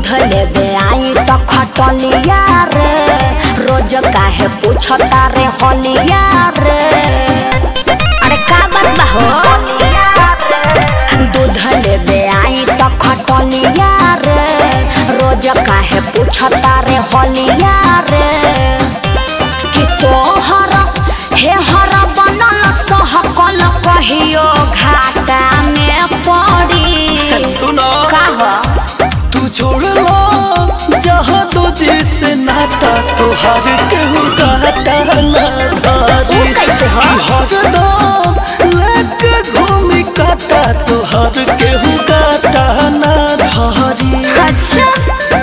दूध लेबे आई तो खटलिया रे रोज काहे पूछता रे हलिया रे अरे का बात बा हो दूध लेबे आई तो खटलिया रे रोज काहे पूछता रे हलिया रे कि तोहर हे हर बनल सहकल कहियो घाटा में पड़ी सुनो का हो तू छोड़ लो जहाँ तो जिससे नाता तुहार केहू काटा ना धारी ऊ कैसे हो? कि हरदम लेके घूमी काटा तुहार केहू काटा ना धारी अच्छा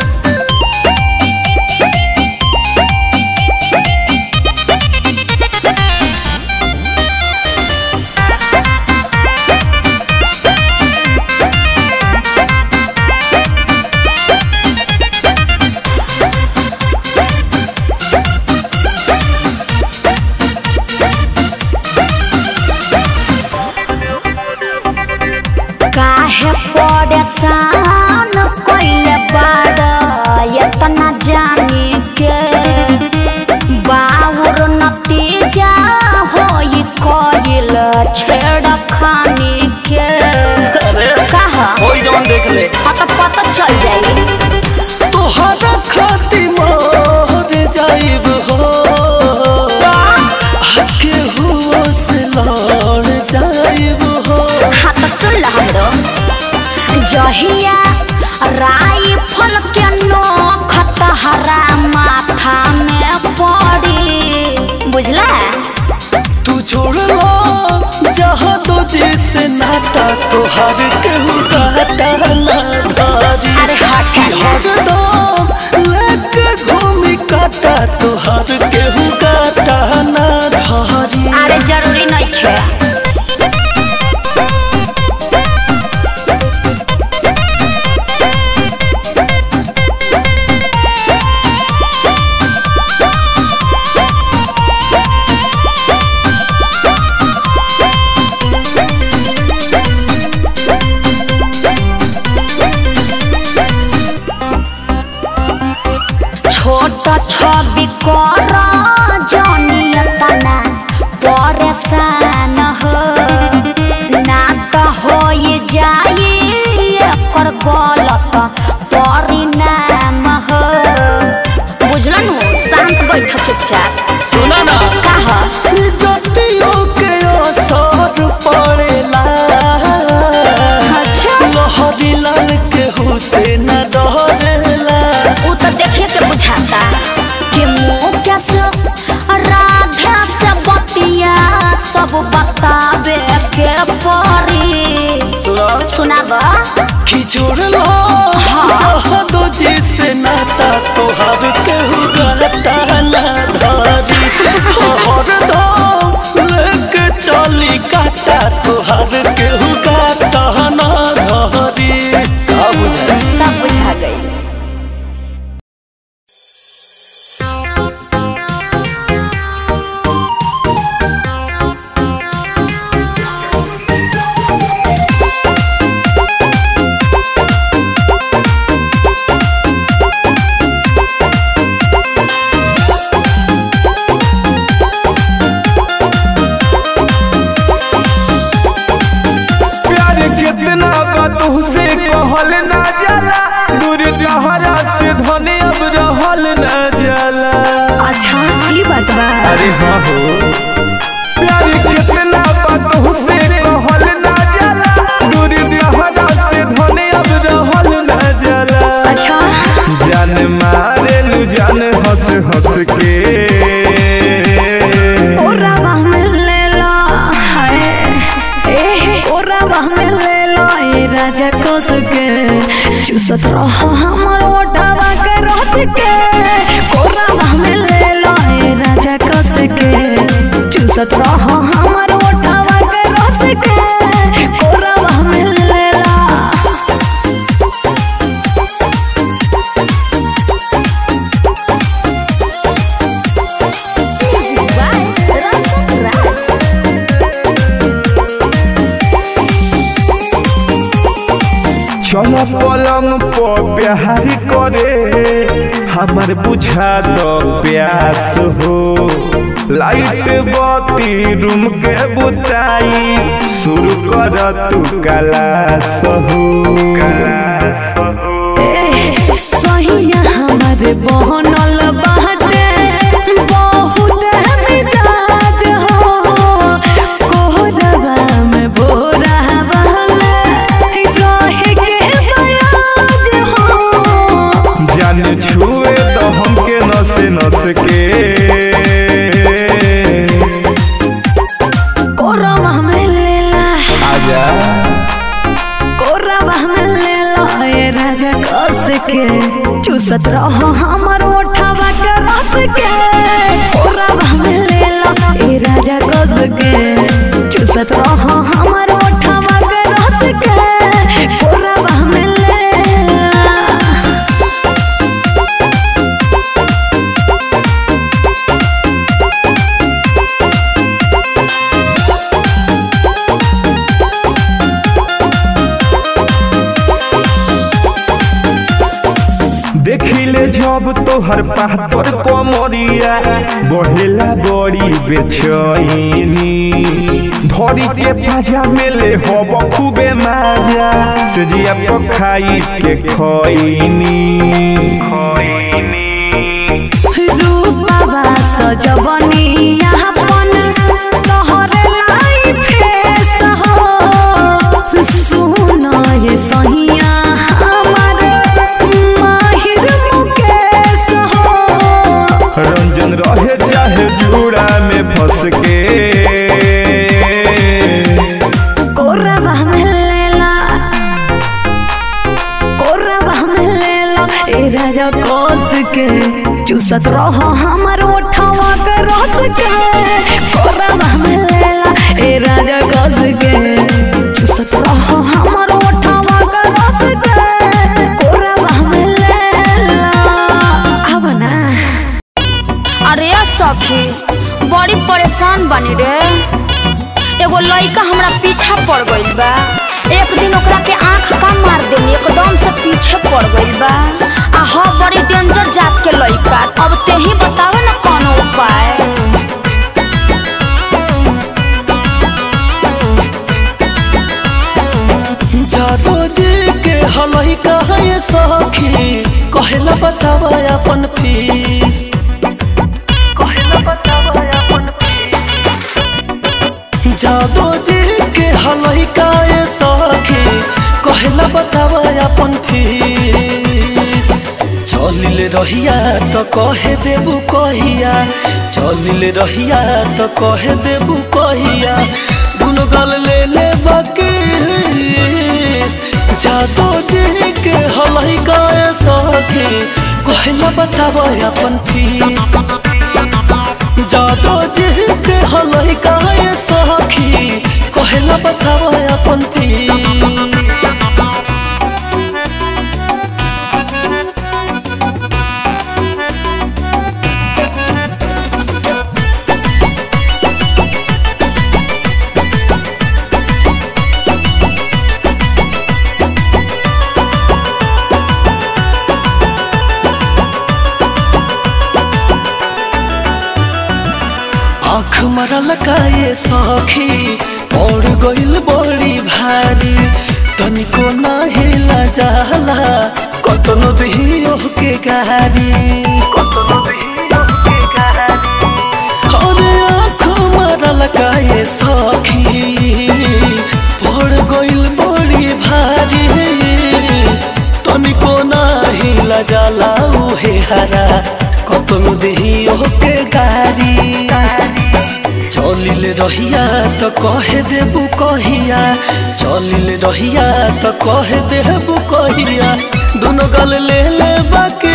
काहे परेशान कइले बाड़ एतना जानी के बाउर नतीजा होई कइल छेड़खानी के अरे कहा कोई जवन देख ले हाँ तो पता चल जाई तुहरा खाती मर जाइब हो आके हुओ से लड़ जाइब हो हाँ तो सुन ला हमरो जहिया राइफल के नोख तहरा माथा में पड़ी बुझला तू छोड़ लो जहाँ तो जिससे नाता तुहार केहू काटा ना धारी अरे हट कि हरदम लेके घूमी काटा तुहार केहू काटा ना धारी अरे जरूरी नहीं खे छोट छवि कर जनियतना परेशान हो ना तो हो जाई एकर गलत परिणाम हो बुझलन शांत बैठ चुपचाप सुना ना का हो जटियों के असर पड़ेला अच्छा लहरी लाल के हुसैन डरेला उ तो देखे के बुझाता कि मुँह कैसे राधा से बतिया सब बतावे के परी सुना सुनाब खिचोड़ लो जहाँ दो जिससे नाता तोहार केहू गाता ना धारी हरदम लेके चली काटा तोहार केहू गाता ना धारी का बुझाई सब बुझा गई प्यार कितना बा तुहसे कहल ना जाला दूर कहरा से धने अब रहल ना जाला अच्छा ये बात बा अरे हाँ हो प्यार कितना बा तुहसे कहल ना जाला दूर कहरा से धने अब रहल ना जाला अच्छा जान मारे लू जान हंस हंस के ओरावा में ले लो हाय ए ओरावा में ले लो ए राजा कोस के चूसत रहो हमर ओटावा के रस के ओरावा में ले लो ए राजा कोस के चूसत रहो हमर ओटावा के रस के ओरावा में ले लो चलो पलंग पर प्यार करे हमर बुझा दो प्यास हो लाइट बत्ती रूम के बुताई शुरू कर तू कलास हो कलास हो ए, सहिया हमारे बनल बाटे बहुत मिजाज हो कोहरवा में बोरा वाला रहे के बयाज हो जान छुए तो हमके नस नस के कोरवा में लेला आजा कोरवा में लेला ए राजा कस के चूसत रहो हमर ओठवा के रस के कोरवा में लेला ए राजा कस के चूसत रहो हमर ओठवा के रस के कोरवा में लेला देखिले जब तोहर पातर कमरिया बढ़ेला बड़ी बेचैनी धरी के पाजा मेले हब खूबे माजा से जिया पखाई के खैनी रूपवा सजवनिया अपन तोहरे लाई फेस हो सुन ये सहिया हमर माहिर मुकेश हो रंजन रहे चाहे जूड़ा में फंस के कोरवा में लेला कोरवा में लेला ए राजा कोस के चूसत रहो हमर ओठवा के रस के कोरवा में लेला ए राजा कोस के चूसत रहो हमर ओठवा के रस के कोरवा में लेला अब ना अरे सखी बड़ी परेशान बनी रे एगो लइका हमरा पीछा पड़ गइल बा एक दिन ओकरा के आंख का मार देनी एकदम से पीछे पड़ गइल बा आ ह बड़ी डेंजर जात के लइका अब ते ही बतावे ना कौन उपाय जादो जी के हलई कहे सखी कहेला बतावा अपन फीस कहेला बतावा अपन जादो जी के हलई कहे सखी कहेला बतावा अपन फीस चलिल रहिया तो कहे देबू कहिया चलिल रहिया तो कहे देबू कहिया दुनो गल ले ले बाकी जादो जी के हलई गाए सखी कहला बताब अपन फीस जादो जी के हलई गाए सखी कहला बताब अपन फीस आँख मरल काए सखी पड़ गइल बड़ी भारी तनिको नाही जाला कतनो भी ओके गारी अरे आँख मरल काए सखी पड़ गइल बड़ी भारी तनिको नाही लजाला उहे हरा कतनो देही ओके गारी चलिल रहिया तो कहे देबू कहिया चलिल रहिया तो कहे देबू कहिया दोनों गल ले ले बाकी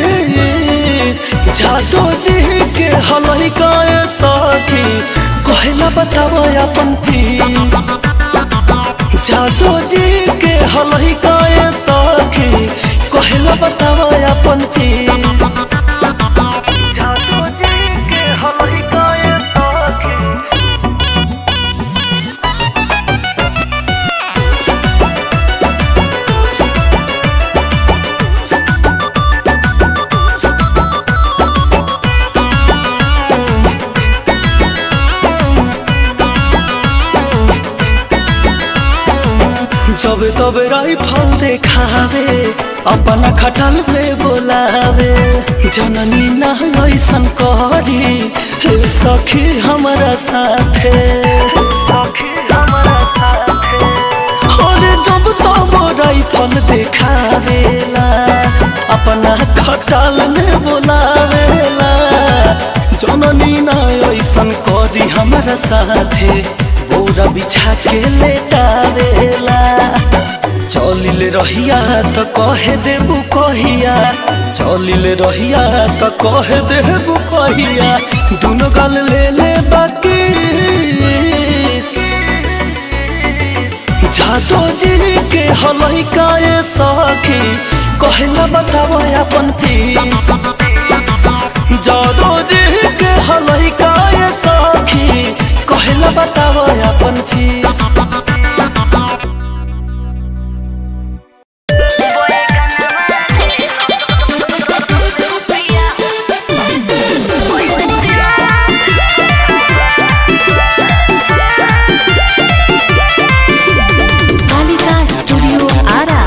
जादो जी के हलई काए सखी कहला बतावा अपन फीस जादो जी के हलई काए सखी कहला बतावा अपन फीस जादो जी के हलई काए सखी जब तब राइफल देखावे अपना खटल में बोलावे जननी ना ऐसन करी हे सखी हमारा साथे और जब तब राइफल देखावेला अपना खटल में बोलावेला जननी ना ऐसन करी हमारा साथे बोरा बिछा के लेटावेला चलिल रहिया त कहे देबू कहिया चलिल रहिया त कहे देबू कहिया दुनो गल ले ले बाकी जादो जी के हलई काए सखी कहला बतावा अपन फीस जादो जी के हलई काए सखी कहला बतावा अपन फीस कालिका स्टूडियो आरा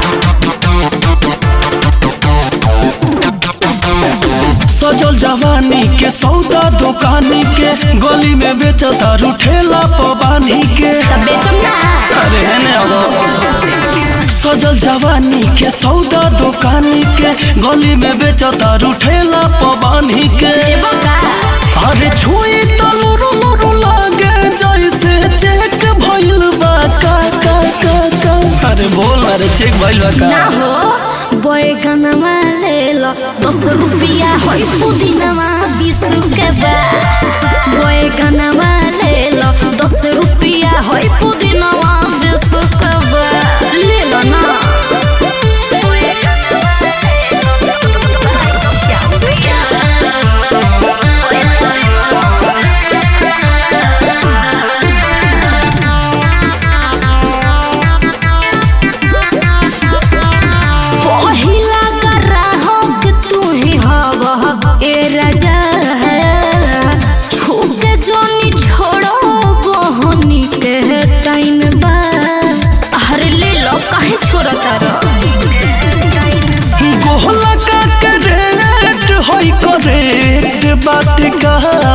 सजल जवानी के सौदा दुकानी के गली में बेचता ठेला पबानी के तब बेचम ना अरे है ने अगो। सजल जवानी के सौदा दुकानी के गली में बेचता ठेला पबानी के लेबो का अरे छुई तो लुरु लुरु लागे जैसे चेक भइल बा का का का का अरे बोल अरे चेक भइल बा ना का हो बैगनवा ले लो दस रुपया होई पुदीनवा बीस के बा बैगनवा ले लो दस रुपया होई पुदीनवा बीस के बा ले लो ना पहिला ग्राहक तू ही हवा ए राजा छूके जोनी छोड़ो बहनी के टाइम बा अरे ले लो काहे छोड़ता रो गोहला का करेक्ट होई करेक्ट बात का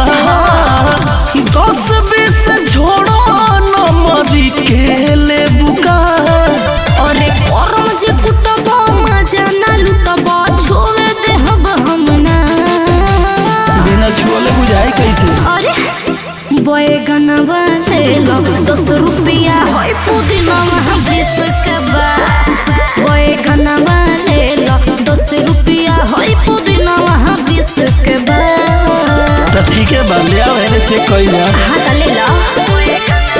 दस बीस झोड़ो नमरी के ले बुका अरे करम जे कुटब मजा ना लुटब छोड़ दे हम हम ना बिना छुअले बुझाई कैसे अरे बैगनवा ले लो दस रुपया होई पुदीनवा बीस के बा बैगनवा ले लो दस रुपया होई पुदीनवा बीस के बा तो ठीक है बा ले आओ हेरे चेक कई जा हाँ तो ले लो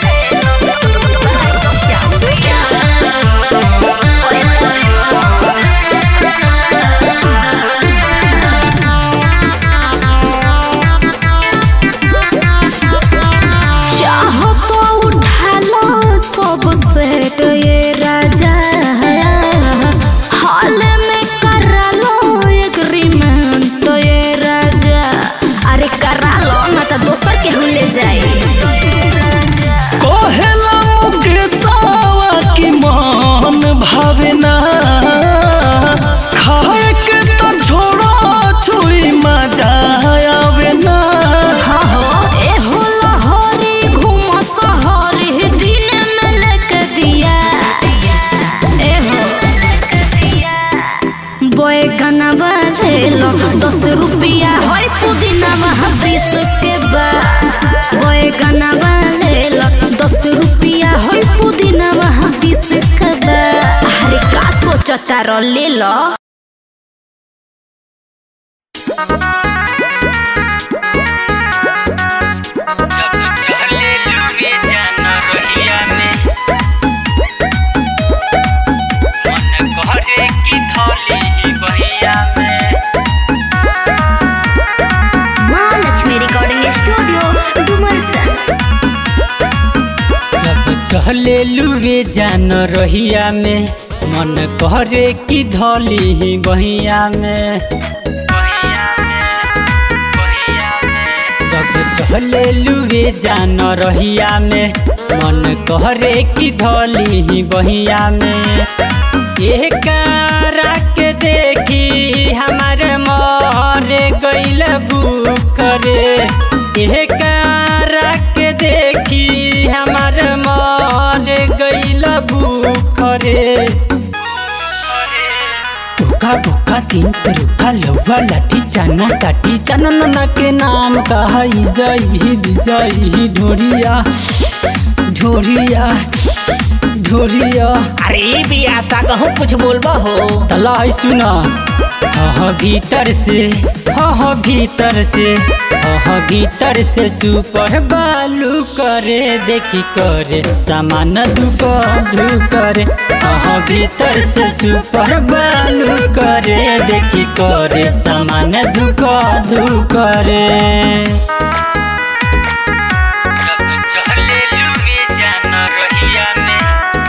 चाहो तो उठा लो सब सेट ये राजा हाल में करा लो एग्रीमेंट ये राजा अरे करा लो ना तो दोसर के ले जाए कोहेला के सावा की मान भावे ना खाए के तो झोड़ो छुई मजा आवे ना हाँ हो ए हो लहरी घूम सहरी दिन में लेके दिया ए हो बैगनवा ले लो दस रुपया होई पुदीनवा बीस के बा बैगनवा ले लो दस रुपया होई पुदीनवा बीस के बा अरे का सोचता रो ले लो जब चले लुए जाना रहिया में मन करे की थोली ही बहिया में महालक्ष्मी रिकॉर्डिंग स्टूडियो डुमरसन जब चले लुए जान रहिया में मन करे की धोली ही बहिया में जब चले लुए जान रहिया में मन कहरे की धोली ही बहिया में एकरा के देखी हमार मरे गइल बुकरे एकरा के देखी हमार मरे गइल बुकरे भूखा भूखा तीन तरुखा लौवा लाठी चना काटी चना नना के नाम कहा जई विजयी ढोरिया ढोरिया ढोरिया अरे बियासा कहूँ कुछ बोलबा हो तला है सुना हाँ भीतर से हाँ भीतर से हाँ भीतर से सुपर बालू करे देखी करे सामान दुक धु करे हाँ भीतर से सुपर बालू करे देखी करे सामान दुक धु करे जब चले लुए जाना रहिया में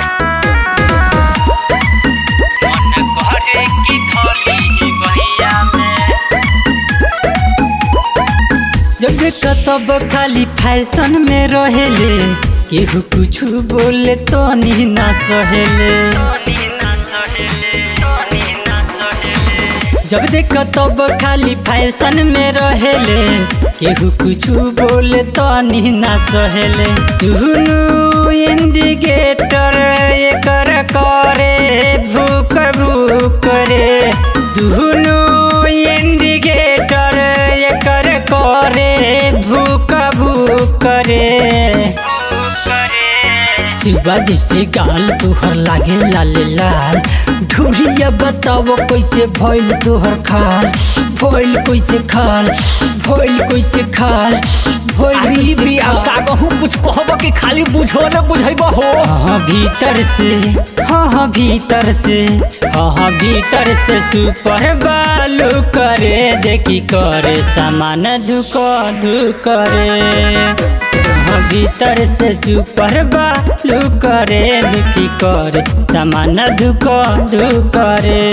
मन करे की धोली बहिया में जब कतब खाली फैशन में रहेले केहू कुछ बोले तो नी ना सहेले जब देख तब खाली फैशन में रहेले केहू कुछ बोले तो नी ना सहेले दुनू इंडिकेटर एकर करे भूक भूक रे दुनू इंडिकेटर एकर करे भूक भूक रे शिवा जैसे गाल तोहर लागे लाल लाल ढूढ़िया बताओ कैसे भइल तोहर खाल भइल कैसे खाल भइल कैसे खाल भइल अरे कैसे बियासा खाल कहूँ कुछ कहबा कि खाली बुझो न बुझैबा हो हाँ भीतर से हाँ हाँ भीतर से हाँ हाँ भीतर से सुपर बालू करे देखी करे सामान धुक धु करे हाँ भीतर से सुपर बालू करे देखी करे सामान धुक धु करे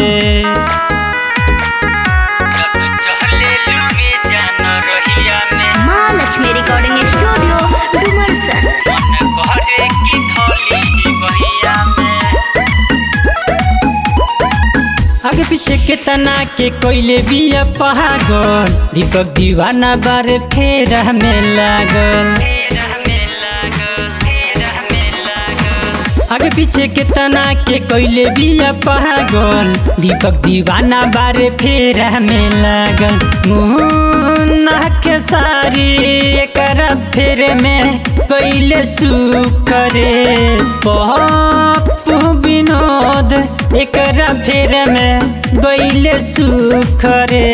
जब चले लुए जाना रहिया में माँ लक्ष्मी रिकॉर्डिंग स्टूडियो डुमरसन मन कहरे की धोली बहिया में आगे पीछे के तना के कोइले बिया पहागल दीपक दीवाना बारे फेर में लागल आगे पीछे के तना के कोइले बिया पहागल दीपक दीवाना बारे फेर में लागल मुन्ना के सारी एकरा फेर में कोइले सुकरे पप्पू विनोद एकरा फेर में गइले सुखरे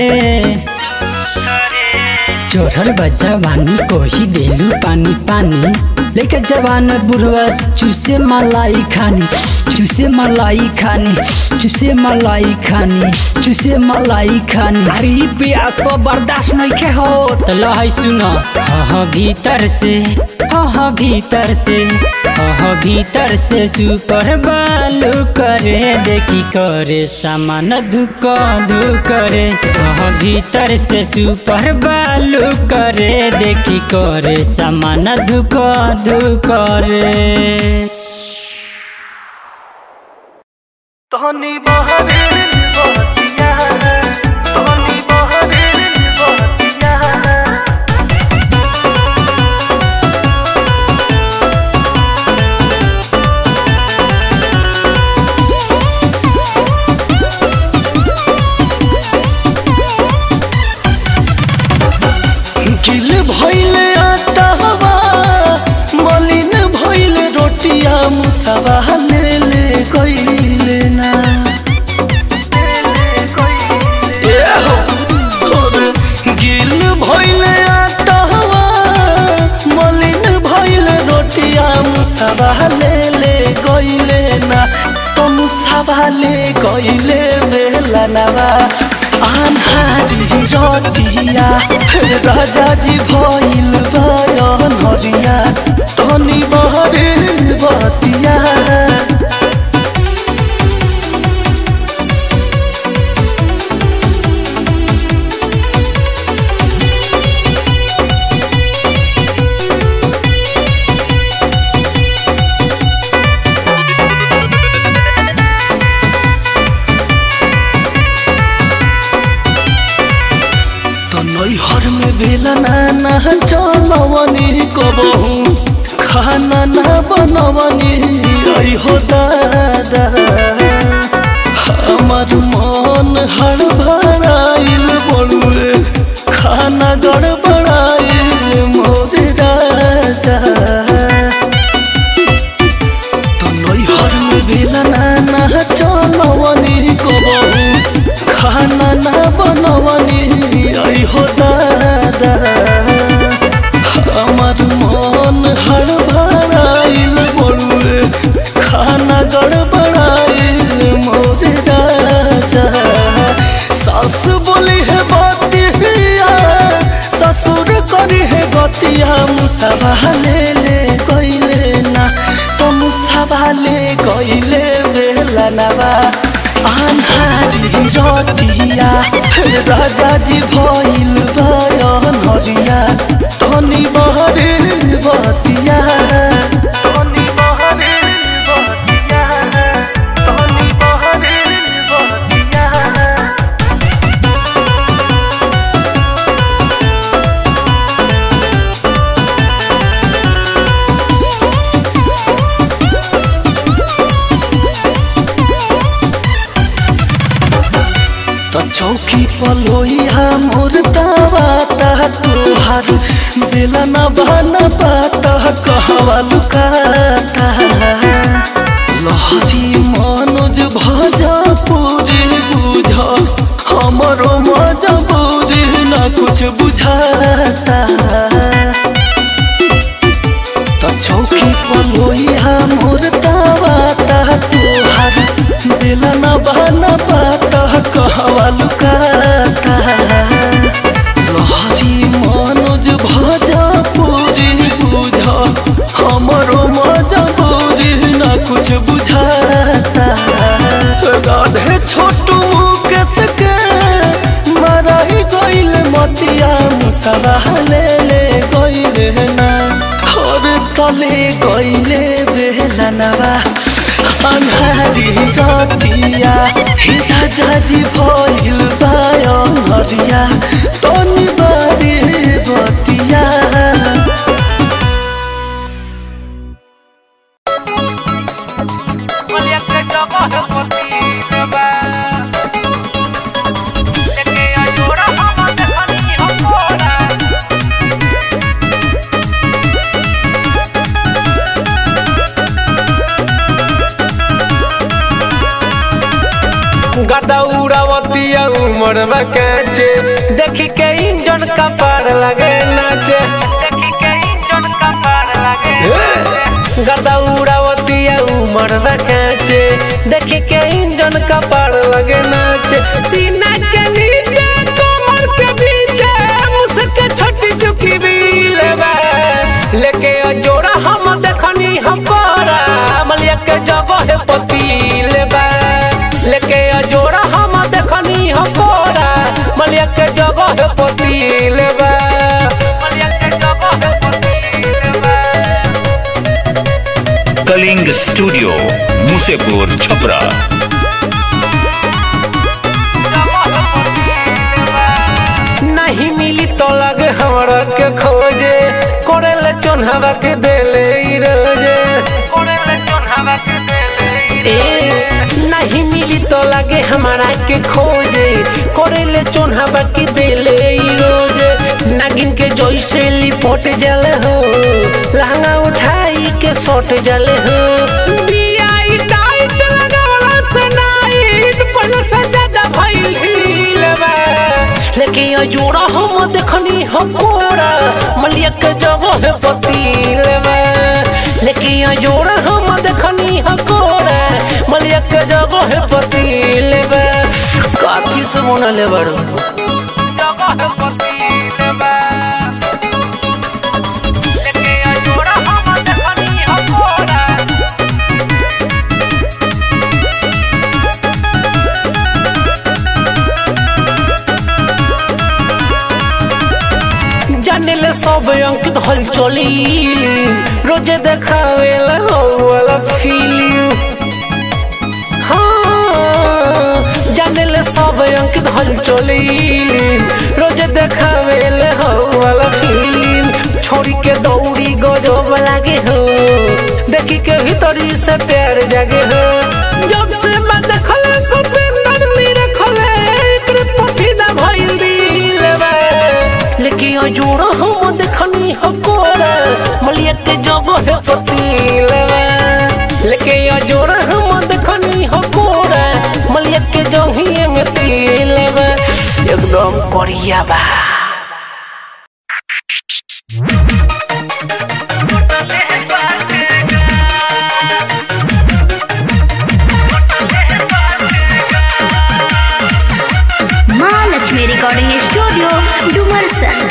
चोरल बच्चा वानी कोही देलू पानी पानी लेके जवान बुढ़वा चूसे मलाई खानी चूसे मलाई खानी चूसे मलाई खानी चूसे मलाई खानी अरे बियासा बर्दाश्त नहीं के हो तला है सुना हाँ हाँ भीतर से हाँ हाँ भीतर से हाँ हाँ भीतर से सुपर बालू करे देखी करे सामान धुक धु करे हाँ हाँ भीतर से सुपर बालू करे देखी करे सामान धुक धु करे तहनी बहरे बतिया तहनी बहरे बतिया गिल भइले आटावा मलिन भइले रोटिया मुसावा ले ले गइले ना ए हो, और गिल भइले आटावा मलिन भइले रोटिया मुसावा ले ले गइले ना तो मुसावा ले गइले बेला नवा आन्हारी रतिया राजा जी भइल बयन हरिया तनी बहरे बतिया ना चलवनी कबहू खाना ना बनवनी आई हो दादा हमार मन हड़बड़ाइल बड़ुए खाना गड़बड़ाइल मोर राजा तो नैहर में बेला ना ना चलवनी कबहू खाना ना बनवनी आई हो दादा हमार मन हड़बड़ाइल बड़ुए खाना गड़बड़ाइल मोर राजा सास बोली है बतिया ससुर करी है गतिया मुसावा ले ले गईले ना तो मुसावा ले गईले बेला नवा आन्हारी रतिया राजा जी भइल बयन हरिया तनी बहरे बतिया तनी बहरे बतिया तनी बहरे बतिया तो चौकी पलोइया मोर दावाता तोहार बेला न बहना पाता कहवा लुकाता लहरी मनोज भजा पूरी बुझ हमरो मजबूरी न कुछ बुझाता तो चौकी पलोइया मोर दावाता तोहार दिल न बहना पाता कहवा लुकाता लहरी मनोज भजा पूरी बुझ हमरो मजबूरी न कुछ बुझाता राधे छोटू के सके मराई गइल मतिया मुसवा ले ले गइले ना और तले गइले बेला नवा अन्हारी रतिया हे राजा जी भइल बायन हरिया तनी बारी बतिया गदा उड़ावतिया उमर बकाचे देखी के इंजन का पार लगे नाचे गदा उड़ावतिया उमर बकाचे देखी के इंजन का पार लगे नाचे सीना के नीचे कमर के बीचे मुसके छोटी चुकी बील बा लेके जोड़ा हम देखनी हम कोरा मलिया के जगह है पतील बा लेके जोड़ा हम देखनी हम कोरा मलिया के जगह है पतील बा मलिया के जगह है पतील बा कलिंग स्टूडियो मुसेपुर छपरा नहीं मिली तो लगे हमरा के खोजे कोरेले चोन्हवा के देले ई रोजे ए, नहीं मिली तो लगे हमारा के खोजे कोरेले चोन्हवा के देले ई रोजे नागिन के जैसे लिपट जले हो लहंगा उठाई के सोट जले हो बिया ई टाइट लगावला से नाइट पहले से ज्यादा भइल हिलवा लेके यो जोड़ा हम देखनी हम कोड़ा मलिया के जगह है पतील में लेके यो जोड़ा हम देखनी हम कोड़ा मलिया के जगह है पतील में काठी से बनले बड़ो जगह है पतील में लेके यो जोड़ा हम देखनी हम कोड़ा जानेले सब अंकित हल चली रोजे देखावेला हो वाला फीलिंग हाँ जानेले सब अंकित हल चली रोज देखावेले हो वाला फिल्म छोड़ी के दौड़ी गजब लागे हो देखी के भीतरी से प्यार जागे हो जब से मैं देखले सतेंद्र नीर खले एकरे पफीदा भइल दिलवा लेकिन अजोड़ा हम देखनी हो कोरा मलिया के जगह है पतिलवा लेकिन अजोड़ा हम देखनी हो कोरा मलिया के जंघिए में तिलवा एकदम करिया बा महालक्ष्मी रिकॉर्डिंग स्टूडियो डुमरसन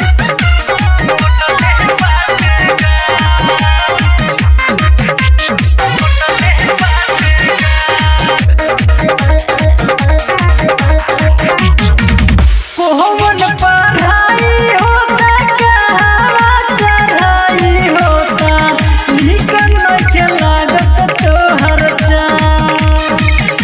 कोहवन पढ़ाई होता कहवा चढ़ाई होता निकल नइखे लागत तोहर जान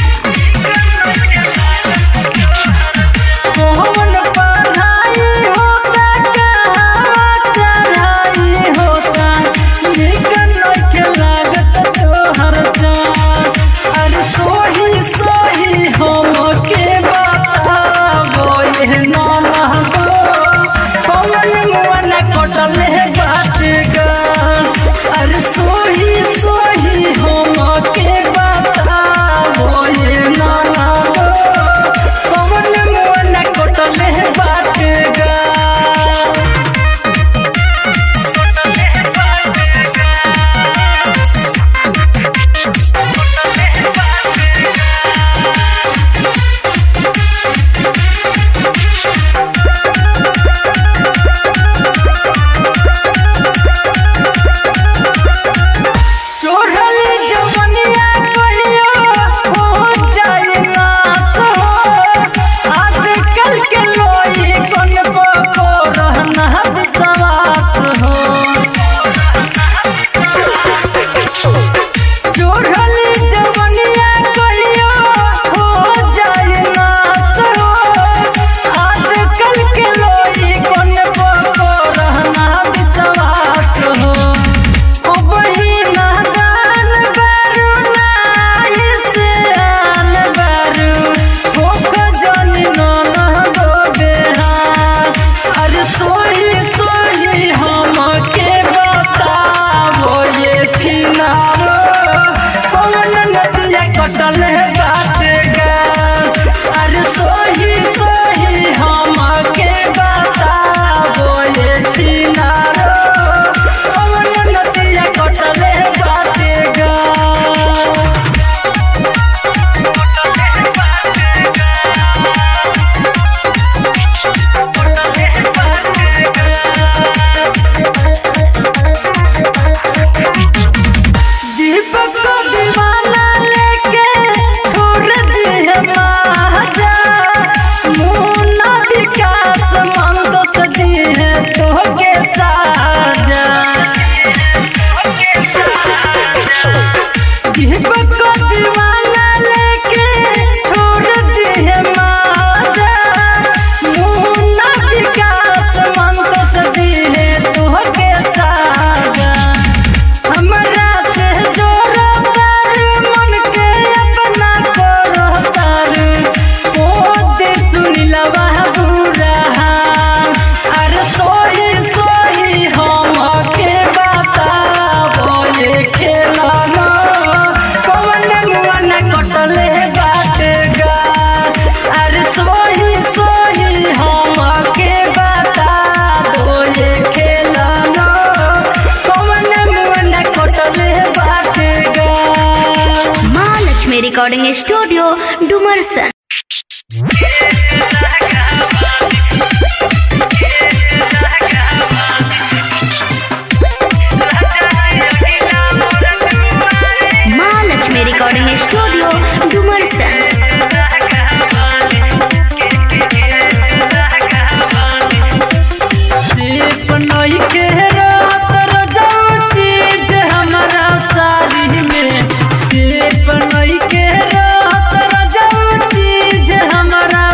कोहवन पढ़ाई होता कहवा चढ़ाई होता निकल नइखे लागत तोहर जान अरे सोही सोही हमके बतावो ये नाना गो कौन मुअन कटल है बात गान अरे सोही सोही हमके बतावो ये नाना गो कौन मुअन कटल है बात गान चोरली जवनिया कहियो हो जाए नास हो आजकल के लोई कौन को रहना विश्वास हो चोरली जवनिया कहियो हो जाए नास हो आजकल के लोई कौन को रहना विश्वास हो ओ बहिना दान बारू नाई से आन बारू हो खजानी नाना दो बेहार अरे सोही सोही हमके बतावो ये छिनारो कौन नदिया कटल है बात गान अरे सोही सोही हमके बतावो ये छिनारो कौन नदिया कटल है बात गान दीपक को दीवाना लेके छोड़ दिए महाजा मुन्ना विकास मन तो सजी है तो के साजा दीपक को दीवाना लेके छोड़ दिए महाजा मुन्ना विकास मन तो सजी है तो के साजा हमरा से जोरो तारू मन के अपना करो तारू ओ दे सुनिलवा बुरा अरे सोही सोही हम के बताबो ये खेलाना कौन मुअन कटले बाटे गा अरे सोही सोही हम के बताबो ये खेलाना कौन मुअन कटले बाटे गा Mahalakshmi recording studio Dumarsan Mahalakshmi recording studio Dumarsan सिर्फ नई के रात रजाऊ चीज हमारा सारी में सिर्फ नई के रात रजाऊ चीज हमारा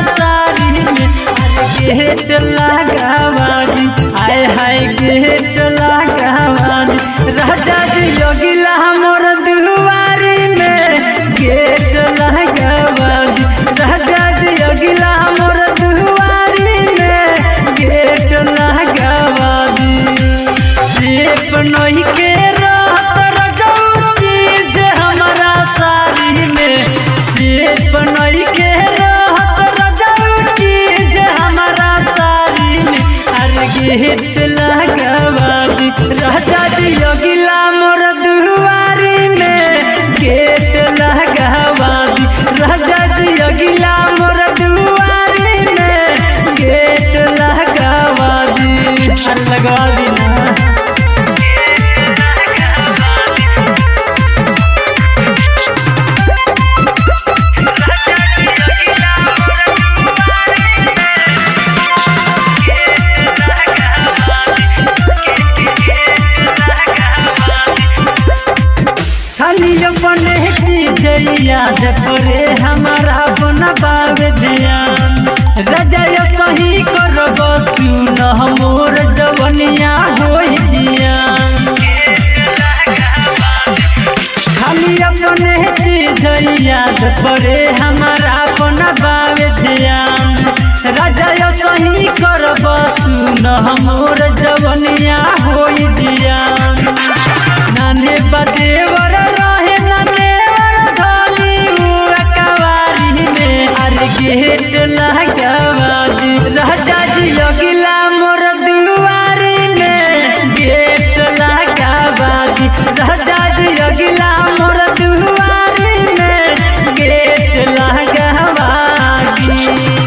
याद पड़े हमारा अपना बावे ध्यान राजा यो सही कर सुन हमोर जवनिया होई जियान नाने बदेवर रहे ननेवर धली हुआ कवारी में अरे गेट लगावा दी राजा जी अगिला मोर दुआरी में गेट लगावा दी राजा जी अगिला मोर दुआरी में गेट लगावा दी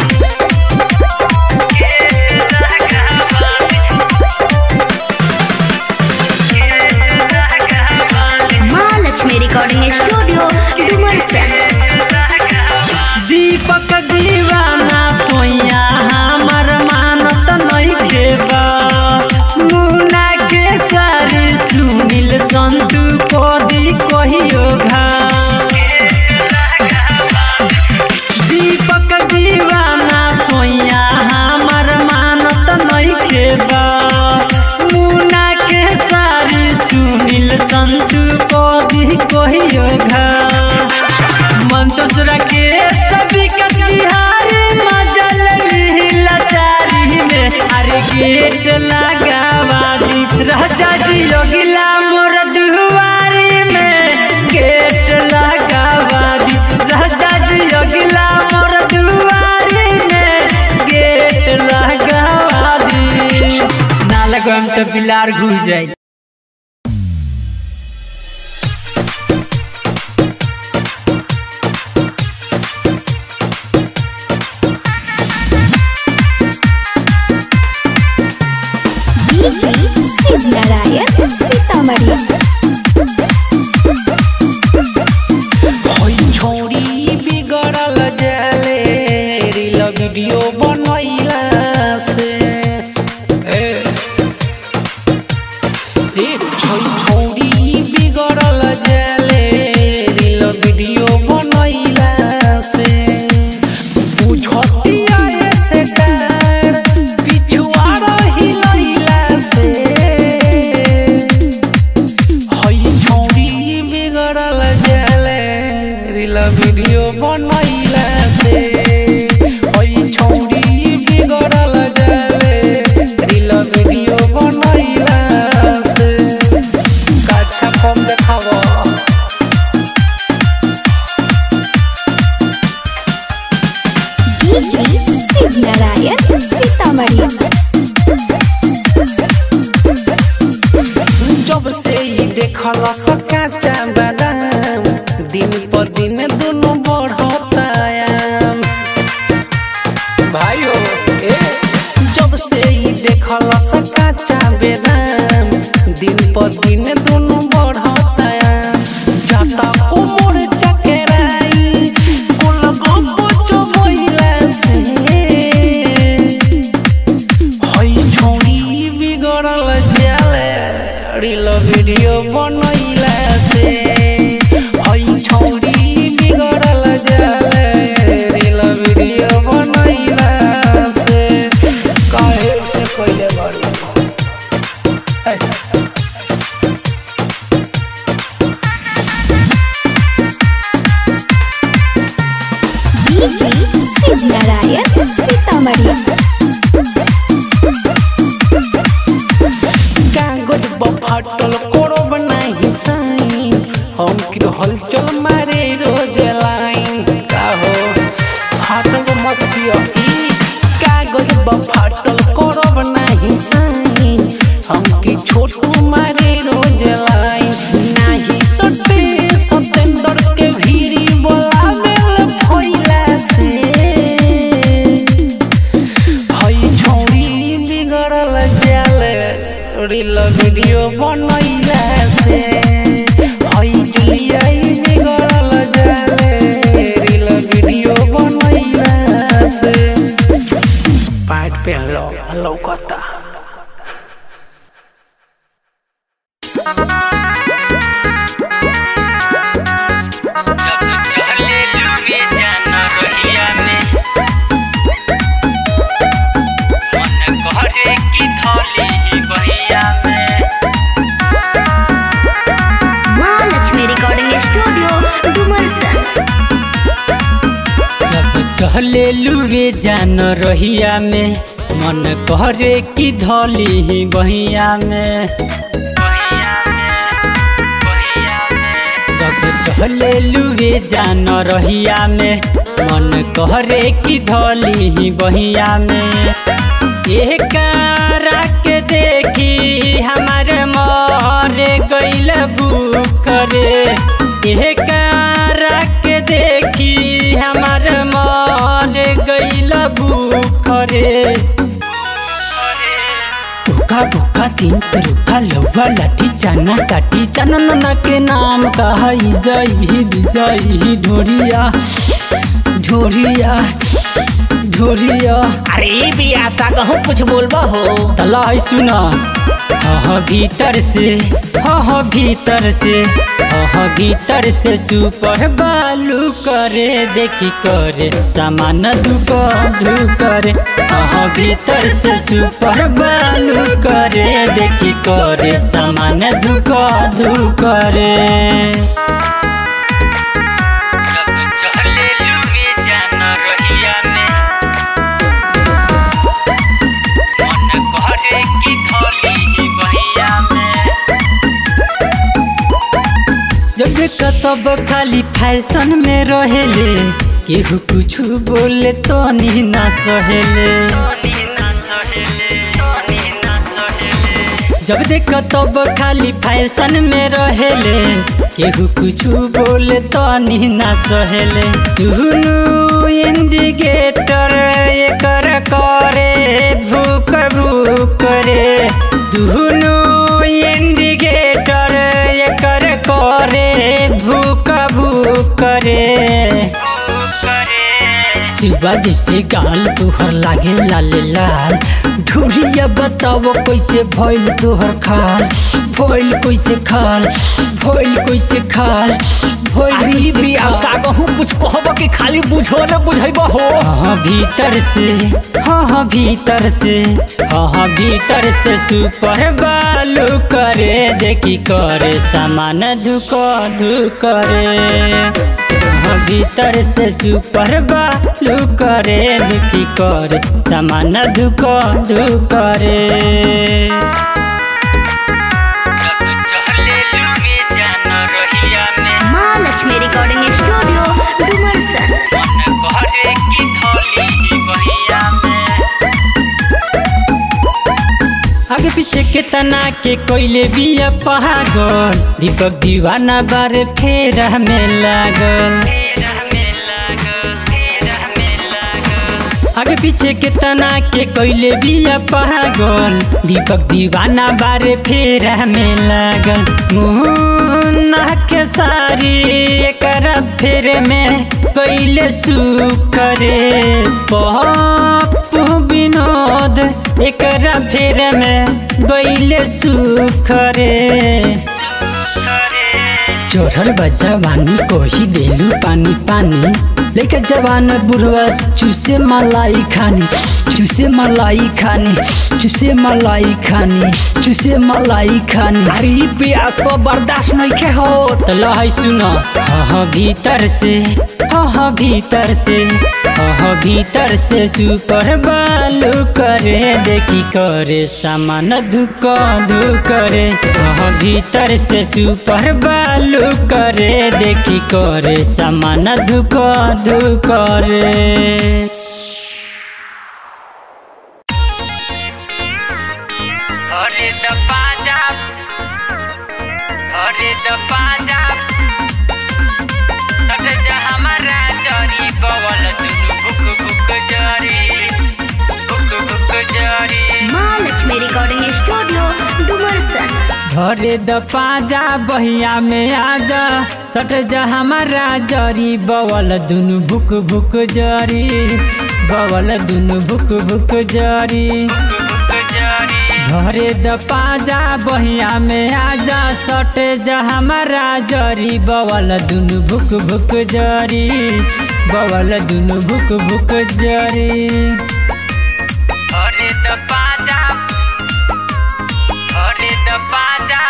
महालक्ष्मी रिकॉर्डिंग स्टूडियो डुमरसन दीपक दीवाना सोया हमर मानत नहीं खेबा मुना के सारी सुनील संतु कोदी कहियो घा दीपक दीवाना सोया हमर मानत नहीं खेबा मुना के सारी सुनील संतु कोदी कहियो घा मंतुसरा के सभी कटिहारी मजल लाचारी में अरे गेट लगावा दी राजा जी योगिला मोर दुआरी में गेट लगावा दी राजा जी योगिला मोर दुआरी में गेट लगावा दी ना लगम तो बिलार घुस जाए शिव नारायण सीतामढ़ी होई छोड़ी बिगड़ल जाले रील वीडियो बनैला से ए ए छोई छोड़ी बिगड़ल जाले रील वीडियो बनैला से बुझतिया से डर पिछुआ रहिलैला से हई छौरी बिगड़ल जाले रील वीडियो बनैला से हई छौरी बिगड़ल जाले रील वीडियो बनैला से काछा कम देखावा शिव नारायण सीतामढ़ी जब से ही देखल सकाचा बादाम दिन पर दिन दोनों बढ़ता आयाम भाइयो ए जब से ही देखल सकाचा बेदाम दिन पर दिन दोनों बढ़ता आयाम जाता कोमर चकेराई कुल गप्पो चोबैला से हई छोड़ी बिगड़ल जाले रील वीडियो बनैला से हई छोड़ी बिगड़ल जाले रील वीडियो बनैला से काहे से पहले बारी शिव नारायण सीतामढ़ी कागज बफाटल करब नाही साइन हम की हलचल मारे रोज लाइन का हो फाटल मत सिया ई कागज बफाटल करब नाही साइन हम की छोटू मारे रोज लाइन नाही सटे सतेंद्र के भीरी बोलावेल फैला से हई छौरी बिगड़ल जाले रील वीडियो बनैला से हई जुलिया बिगड़ल जाले रील वीडियो बनैला से पैंट पहन लो लौकता महालक्ष्मी रिकॉर्डिंग स्टूडियो डुमरसन चले लुए जान रहिया में मन करे कि धली ही बहिया में जब चले लुए जान रहिया में मन करे कि धली ही बहिया में एकारा के देखी हमारे मरे गैल करे एकारा के देखी हमारे मरे गैल करे भूखा भूखा तीन रुखा लौवा लाठी चना काटी चना नना के नाम कहा जई विजयी ढोरिया ढोरिया ढोरिया अरे बियासा कहूँ कुछ बोलबा हो तला है सुना हाँ भीतर से हाँ भीतर से हाँ भीतर से सुपर बालू करे देखी करे सामान दुक धू करे हाँ भीतर से सुपर बालू करे देखी करे सामान दुक धू करे जब चले लुए जान रहिया में मन करे कि धली बहिया में जब कतब खाली फैशन में रहेले केहू कुछ बोले तो नी ना सहेले जब देख तब खाली फैशन में रहेले केहू कुछ बोले तो नी ना सहेले दुनू इंडिकेटर एकर करे भूख भूख रे दुनू इंडिकेटर एकर करे भूख भूख रे शिवा जैसे गाल तोहर लागे लाल लाल ढूरिया बताओ कैसे भइल तोहर खाल भइल कैसे खाल भइल कैसे खाल भइल अरे कैसे बियासा खाल कहूँ कुछ कहब कि खाली बुझो न बुझैबा हो हाँ भीतर से हाँ हाँ भीतर से हाँ हाँ भीतर से सुपर बालू करे देखी करे सामान धुक धुक करे हाँ भीतर से सुपर बालू करे देखी करे सामान धुक धुक करे जब चले लुए जान रहिया में माँ लक्ष्मी रिकॉर्डिंग स्टूडियो डुमरसन मन करे कि धली बहिया में आगे पीछे के तना के कोइले बिया पहागल दीपक दीवाना बारे फेर में लागल आगे पीछे के तना के कोइले बिया पहागल दीपक दीवाना बारे फेर में लागल मुन्ना के सारी एकर फेर में कोइले सुकरे पप्पू विनोद एकरा फेर में गईले सुखरे चोरल बजा बानी कोही देलू पानी पानी लेके जवान बुढ़वा चूसे मलाई खानी चूसे मलाई खानी चूसे मलाई खानी चूसे मलाई खानी अरे बियासा बर्दाश्त नहीं के हो तला है सुना हाँ हाँ भीतर से हाँ हाँ भीतर से हाँ हाँ भीतर से सुपर बालू करे देखी करे सामान धुक धु करे हाँ हाँ भीतर से सुपर बालू करे देखी करे सामान धुक धु करे अरे द पाजा अरे द पाजा तट जा हमारा जरी बवल दुनु भुक भुक जरी भुक भुक जरी माँ लक्ष्मी रिकॉर्डिंग स्टूडियो डुमरसन घरे द पाजा बहिया में आजा सट जा हमारा जरी बवल दुनु भुक भुक जरी बवल दुनु भुक भुक जरी घरे द पाजा बहिया में आजा सट जा हमारा जरी बवल दुनु भुक भुक जरी बवल दुनु भुक भुक जरी घरे द पाजा घरे द पाजा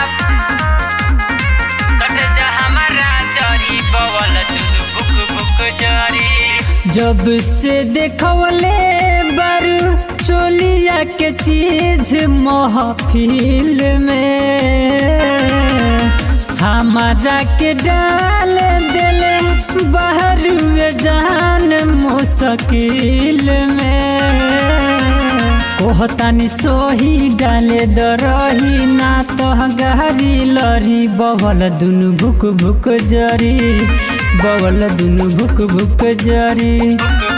सट जा हमारा जरी बवल दुनु भुक भुक जरी जब से देखवले बारू चोलिया के चीज महफिल में हमारा के डाल दिले बाहर में जान मुश्किल में कोहतानी सोही डाले दरही ना तो गहरी लरी बवल दुनु भुक भुक जरी बवल दुनु भुक भुक जरी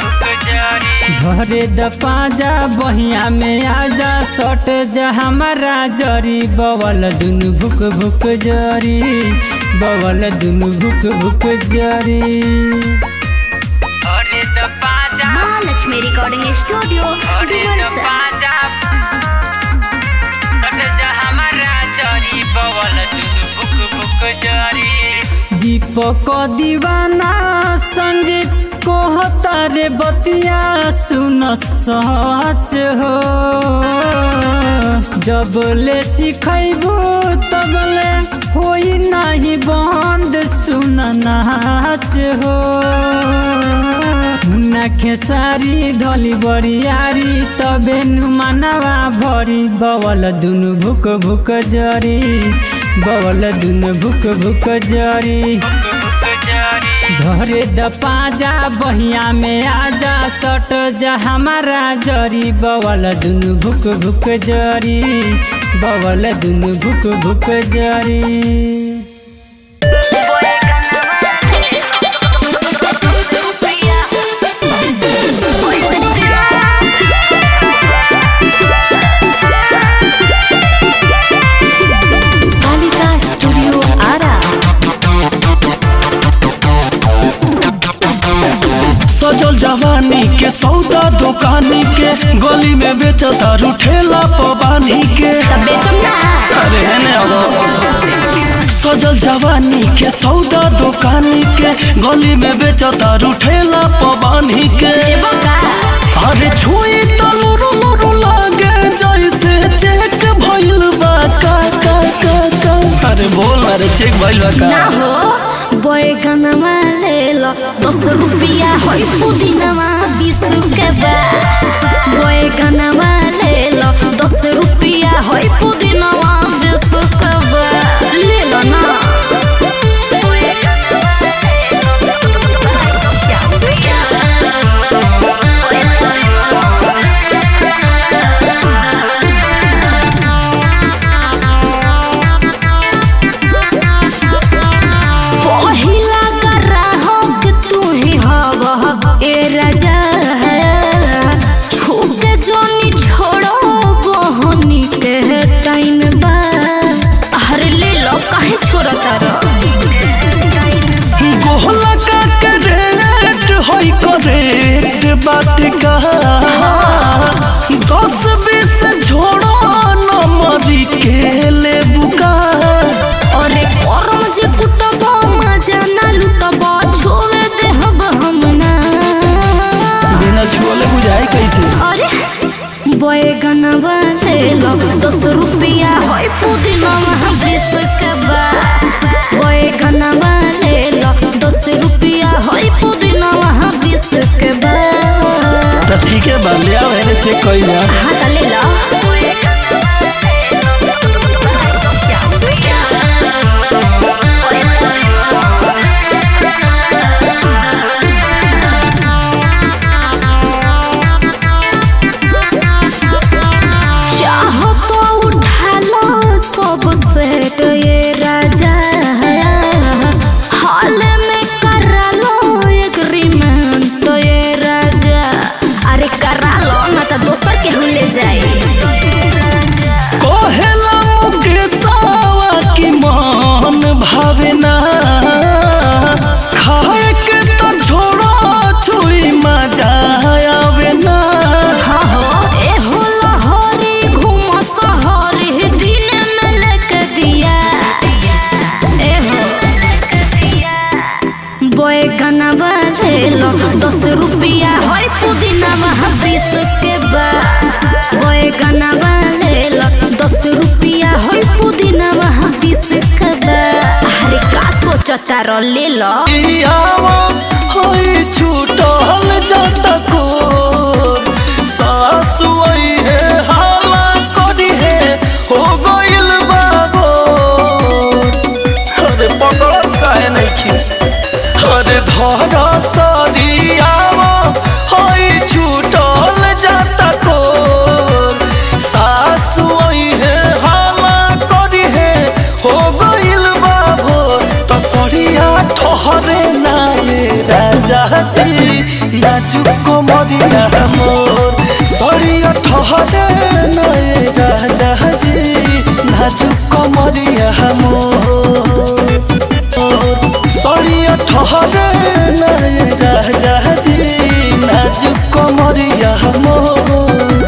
धरे द पाजा बहिया में आजा सट जा हमारा जरी बवल दुनु भुक भुक जरी बवल दुनु भुक भुक जरी धरे द पाजा महालक्ष्मी रिकॉर्डिंग स्टूडियो डुमरसन दीपक दीवाना संजीत कहता रे बतिया सुन सच हो जब ले चिखैबू तब ले होई नहीं बंद सुन नाच हो मुन्ना खेसारी धली बरियारी तबे नु मनवा भरी बवल दुनु भुक भुक जरी बवल दुनु भुक भुक जरी धरे द पाजा बहिया में आजा सट जा हमारा जरी बवल दुनु भुक भुक जरी बवल दुनु भुक भुक जरी कालिका स्टूडियो आरा सजल जवानी के सौदा दुकानी के गली में बेचता ठेला पबानी के अरे हेने अगो सजल जवानी के सौदा दुकानी के गली में बेचता ठेला पबानी के अरे छुई तो लुरु लुरु लागे जैसे चेक भइल बा का का का का अरे बोल अरे चेक भइल बा का बैगनमा ले लो दस रुपया है पुदीनमा बीस के बा बैगनमा ले लो दस रुपया है पुदीनमा बीस के बा ले लो ना पहिला ग्राहक तू ही हवा ए राजा छूके जोनी छोड़ो बहनी के टाइम बा अरे ले लो काहे छोड़ता रह गोहला का करेट होई करेट बात का दस बीस झोड़ो नमरी के ले बुका अरे करम जे कुटब मजा ना लुटब छोड़े देहब हम ना बिना छोले बुझाई कैसे अरे बैगनवा ले लो दस रुपया है पुदीनवा बीस के बा बैगनवा ले लो दस रुपया है पुदीनवा बीस के बा तो ठीक है बा ले आओ हेने चेक कई जा हाँ तो ले लो चाहो तो उठा लो सब सेट ये राजा हाल में करा लो एग्रीमेंट ये राजा अरे करा लो ना तो दोसर के हम ले जाए कोहेला के सावा की मान भावे ना खाए के तो छोड़ो छुई मजा आवे ना हाँ हो ए हो लहरी घूम सहरी दिन में लेके दिया ए हो बैगनवा ले लो दस रुपया है पुदीनवा बीस के बा बैगनवा ले लो दस रुपया है पुदीनवा बीस के बा अरे का सोचता रो ले लो आवा होई छूटल नाजुक कमरिया मोर सरिया ठहरे नए राजा जी नाजुक कमरिया मोर सरिया ठहरे नए राजा जी नाजुक कमरिया मोर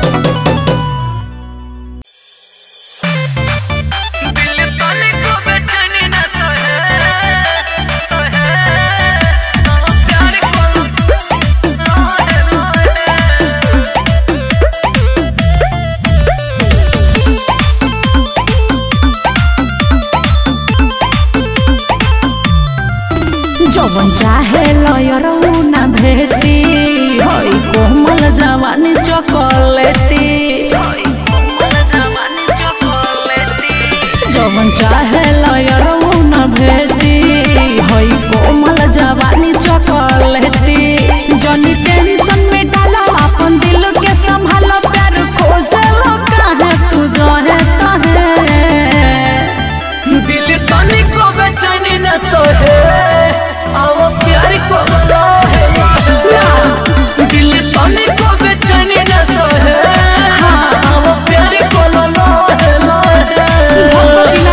जवन चाहे लयरऊ ना भेटी होई कोमल जवानी चॉकलेटी जवन चाहे लयरऊ ना भेटी होई कोमल जवानी चॉकलेटी जनी टेंशन में डाला अपन दिल के संभालो प्यार खोजलो काहे तू जहे तहे दिल तनी को बेचैनी न सोहे आओ प्यार को लोहे दिल तनी को बेचैनी न सोहे आओ प्यार को लोहे लोहे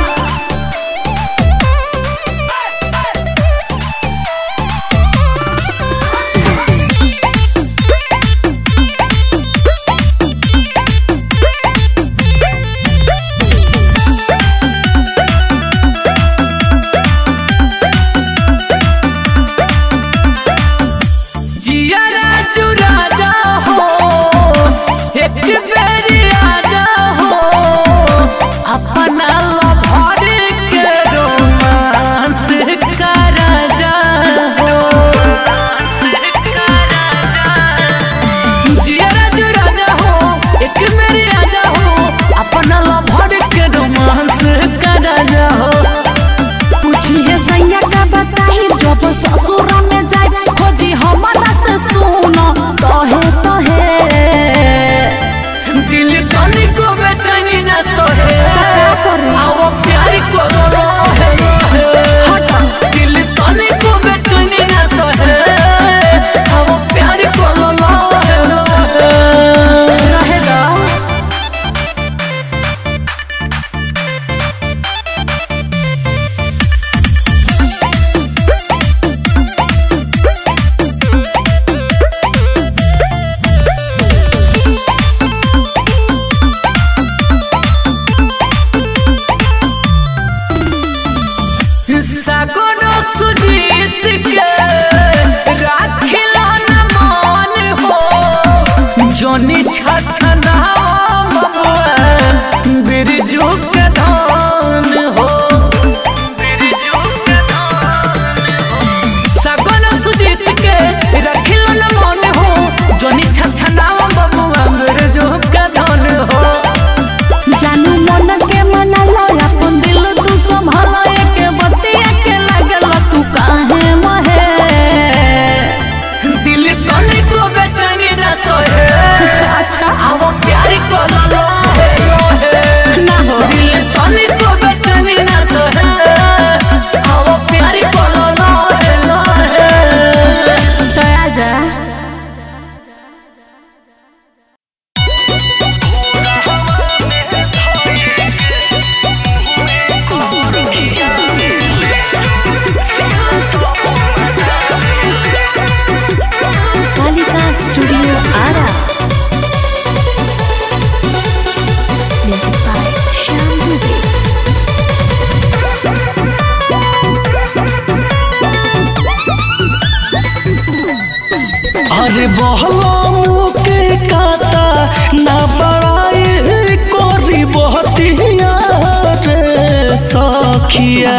जिया राजू राजा हो एक बेरी आजा हो अपना लभर के रोमांस का राजा हो जिया राजू राजा हो एक बेरी आजा हो अपना लभर के रोमांस का राजा हो पूछिए सैया का बताई जब ससुर में जाए खोजी हमारा से सुनो कहे कहे दिल तनी को बेचैनी न सोहे आओ प्यार को लोहे लोहे दिल तनी को बेचैनी न सोहे आओ प्यार को लोहे लोहे रहेगा सगुनो सुजीत के राखिला न मान हो जोनी छछना ममुआ बिरजू के धान हो सगुनो सुजीत के राखिला न मान हो जोनी छछना ममुआ बिरजू के धान हो जानू मन के मनाला अपन दिल तू संभाला के बतिया के लागल तू काहे महे दिल तनी को बेचैनी न सोहे अच्छा आओ प्यार को लोहे लोहे ना हो दिल तनी को बेचैनी न सोहे आओ प्यार को लोहे लोहे तो आजा Kalika studio Ara music by Shyam Dubey अरे बहला मुके काता ना बड़ाई कोरी बहतिया रे सखिया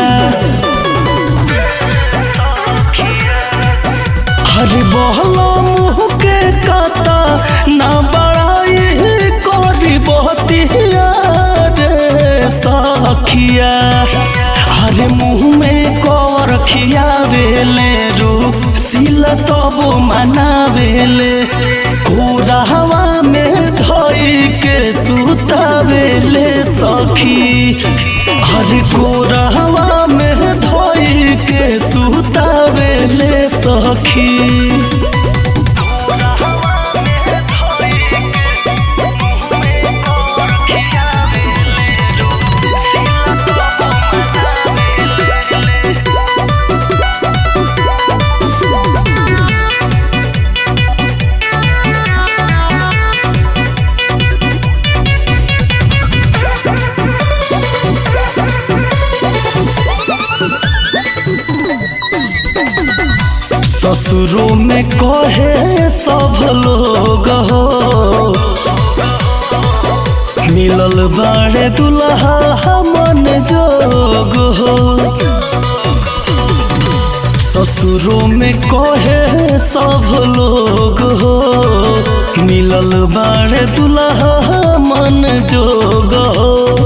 अरे बहला मुके काता ना बड़ाई कोरी बहतिया रे सखिया अरे मुँह में कौर खियावेले रू सिल तबो मनावेले हवा में धोई के सुतावेले सखी हरे हवा में धोई के सुतावेले सखी ससुरों में कहे सब लोग हो मिलल बाड़े दुल्हा मन जोग हो ससुरों में कहे सब लोग हो मिलल बाड़े दुल्हा मन जोग हो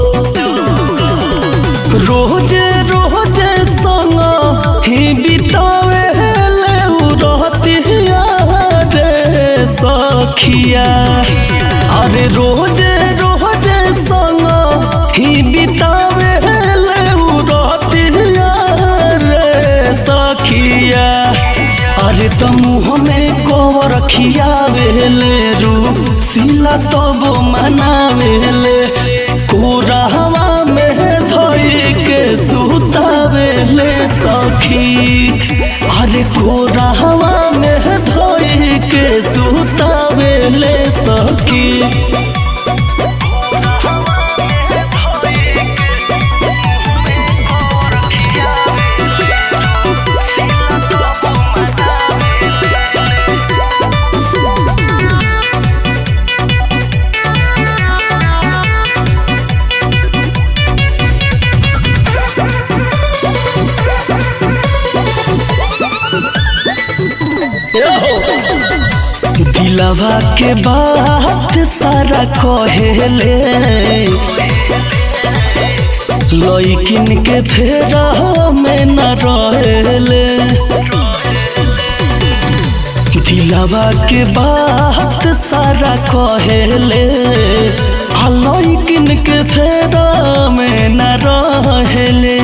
रोजे रोजे संग ही बितावे ले उ रहतिया रे सखिया अरे रोजे रोजे संग ही बितावे ले उ रहतिया रे सखिया अरे त मुँह में कोवर खियावेले रू सिला तब मनावेले कोरहवा में धोई के सुतावेले सखी अरे कोरहवा में धोई के सुतावेले सखी दिलवा के बात सारा कहेले लइकिन के फेरा में न रहेले दिलवा के बात सारा कहेले आ लइकिन के फेरा में न रहेले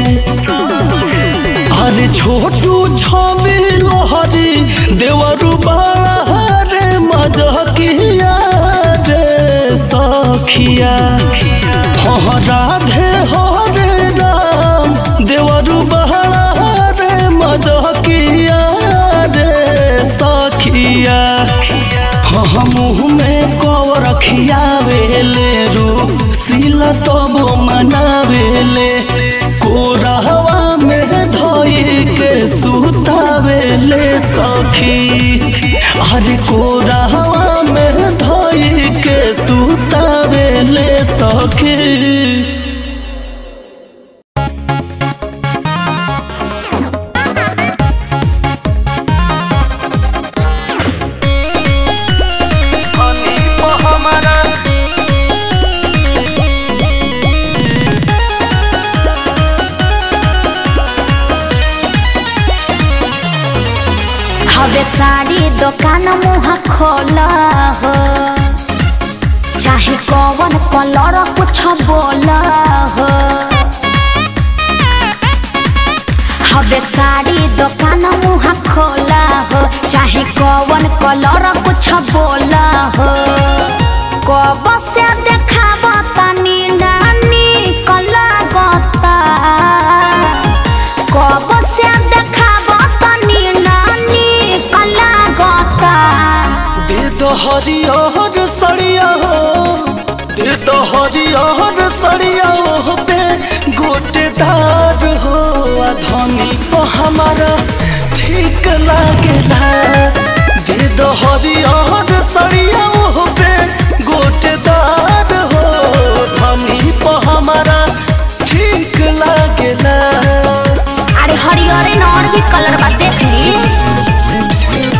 अरे छोटू छवि लोहरी देवरु बाड़ा रे मजकिया रे सखिया हाँ राधे हो रे राम देवरु बहरा रे मजकिया रे सखिया हाँ मुँह में कवर खियावेले रू सिला तब मनावेले कोरहवा में धोई के सुतावेले सखी अरे कोरहवा में धोई के सुतावेले सखी हवे साड़ी दुकान मुँह खोला हो चाहे कौन कलर कुछ बोला हो हवे साड़ी दुकान मुँह खोला हो चाहे कौन कलर कुछ बोला हो कब से देखाब तनी नानी कला गता कब से देखाब तनी नानी कला गता दे दो हरियर सड़िया हो दे दो हरियर सड़िया हो पे गोटेदार हो आ धनी को हमारा ठीक लागेला दे दो हरियर सड़िया हो पे गोटेदार हो धनी को हमारा ठीक लागेला अरे हरियर न और भी कलर बा देख ली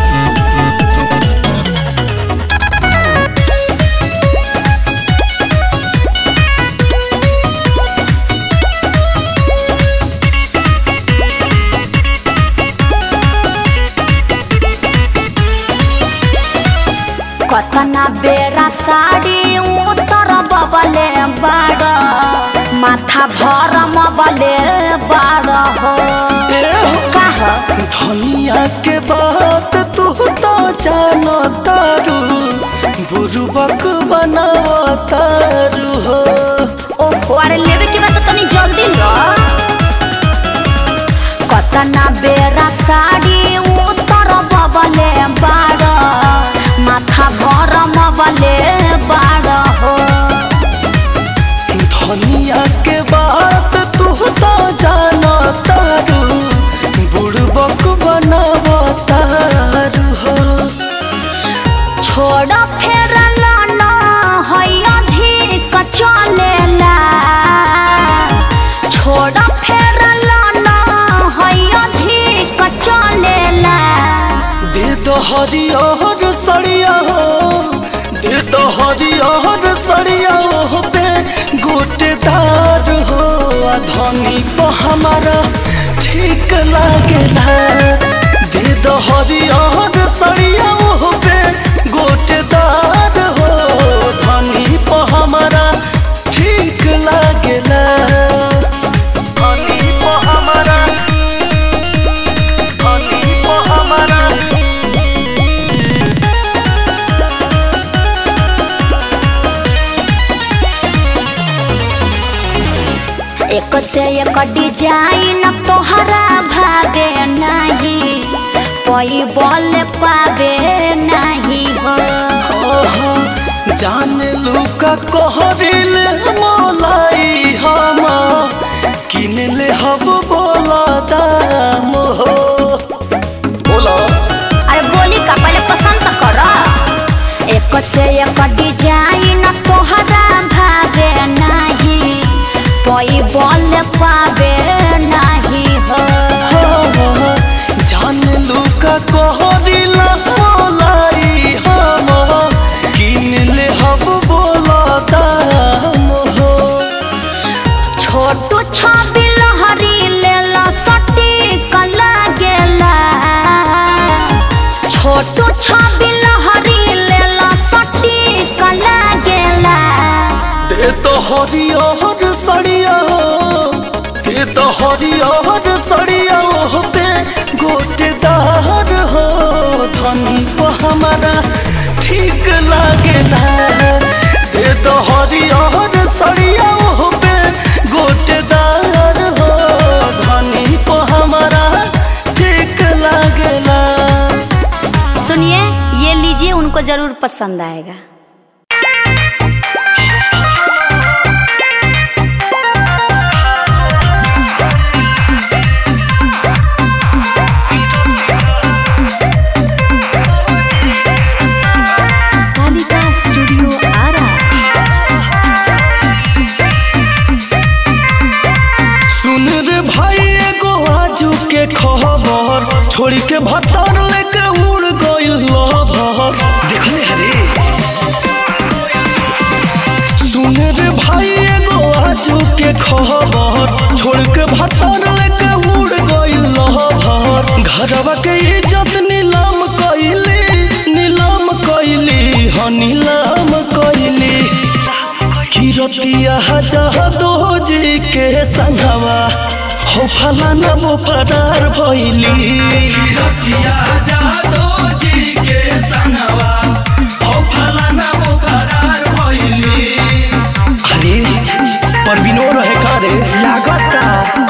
कतना बेरा साड़ी उतर बबले बाड़ माथा भरम बले बाड़ हो काह धनिया के बात तू तो जानो तारू बुरुबक बनाव तारू हो ओहो अरे लेवे के बाद तनी जल्दी लो कतना बेरा साड़ी उतर बबले बाड़ माथा भरम बले बाड़ हो धनिया के बात तू तो जानो तारू बुरुबक बनाव तारू छोड़ फेरला न है अधिक चलेला छोड़ फेरला न है अधिक चलेला दे दो हरियर सड़िया हो दे दो हरियर सड़िया हो पे गोटेदार हो आ धनी को हमारा ठीक लागेला दे दो हरियर सड़िया हो पे गोटेदार हो धनी को हमारा ठीक लागेला धनी को हमारा धनी को हमारा एक से एक डिजाइन तोहरा भावे नहीं कोई बोल पावे नहीं हो ओहो, जान लुका कोहरिल मोलाई हम किन ले हब बोला दाम हो बोला अरे बोली का पहले पसंद तो करो एक से एक डिजाइन तोहरा भावे नहीं कोई बोल पावे नहीं हो हो, जान लुका कोहरिल मोलाई हम किन ले हब बोला दाम हो छोटू छबी लहरी लेला सटी कला गेला छोटू छबी लहरी लेला सटी कला गेला दे तो हरियर सड़िया हो दे तो हरियर सड़िया हो पे गोटेदार हो धनी को हमारा ठीक लागेला दे तो हरियर सड़िया हो पे गोटेदार हो धनी को हमारा ठीक लागेला सुनिए ये लीजिए उनको जरूर पसंद आएगा कालिका स्टूडियो आरा सुन रे भाई एगो आजू के खबर छोड़ी के भतर लेके उड़ गइल लभर देखले हरे सुन रे भाई एगो आजू के खबर छोड़ के भतर लेके उड़ गइल लभर घरवा के इज्जत नीलाम कइली नीलाम कइली ह नीलाम कइली किरतिया जहदो जी के संगवा हो फलाना वो फरार भइली किरतिया जहदो जी के संगवा हो फलाना वो फरार भइली अरे परवीनो रहे का रे लागता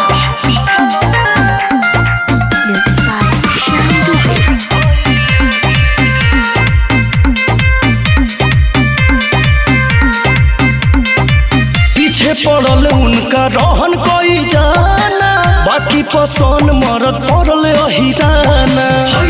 म्यूजिक बाय श्याम दुबे पीछे पड़ल उनका रहन कोई जाना बाकी पसंद मरद पड़ल अहिराना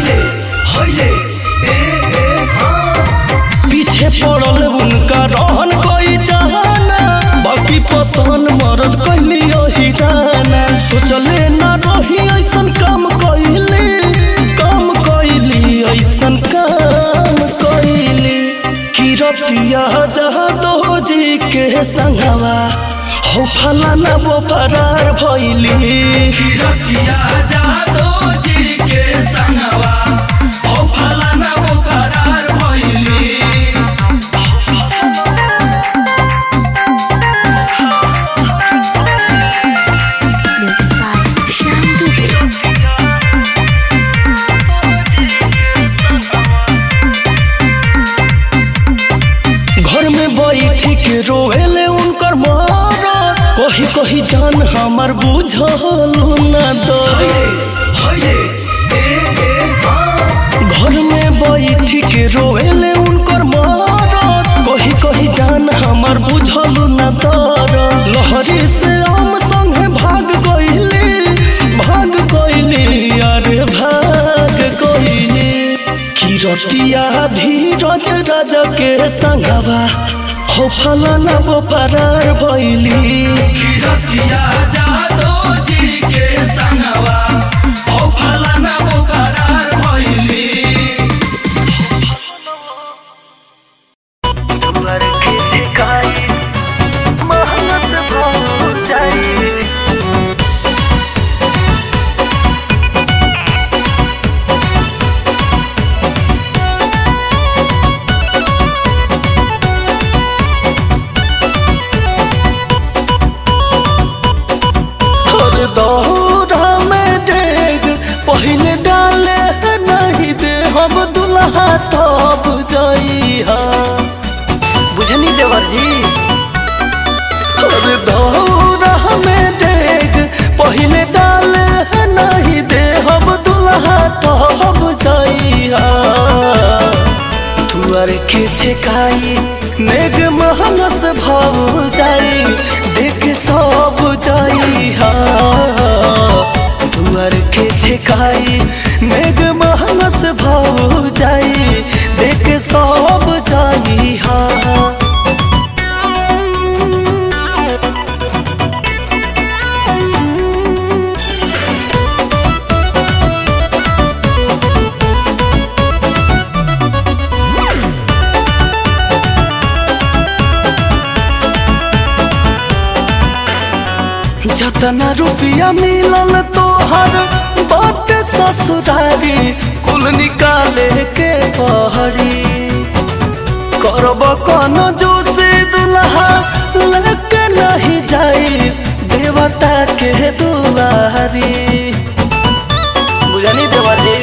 पीछे पड़ल उनका रहन कोई जाना बाकी पसंद मरद कैली अहिराना सोचले ना रही ऐसन काम कैली काम कैली ऐसन काम कैली किरतिया जहाँ दो जी के संगवा हो फलाना वो फरार भइली किरतिया जहाँ दो जी के संगवा हो फलाना वो फरार भइली म्यूजिक बाय श्याम दुबे घर में बैठी के रोएले उनकर मारा कही कही जान हमार बुझलू न दो घर में बैठी के रोएले उनकर मारा कही कही जान हमार बुझलू न दर लहरी से आम संगे भाग गइली भाग गइली अरे भाग गइली किरतिया धीरज राजा के संगवा हो फलाना वो फरार भइली किरतिया जादो जी के संगवा ओ फलाना वो करार भइली तुअर के झिकाई महंगत भौ जाई और दौरा में डेग पहले डाले नहीं दे हम दुल्हा तब जइहा बुझनी देवर जी और दौरा में डेग पहले डाले नहीं दे हम दुल्हा तब जइहा तुअर के छेकाई नेग महंगस भाव जाई देख सब जाई हा तुअर के छेकाई नेग महंगस भाव जाई देख सब जाई हा जतना रुपया मिलल तोहर बाट ससुरारी कुल निकाले के पहरी करब कौन जोशी दुल्हा लेके नहीं जाई देवता के दुआरी बुझनी देवरी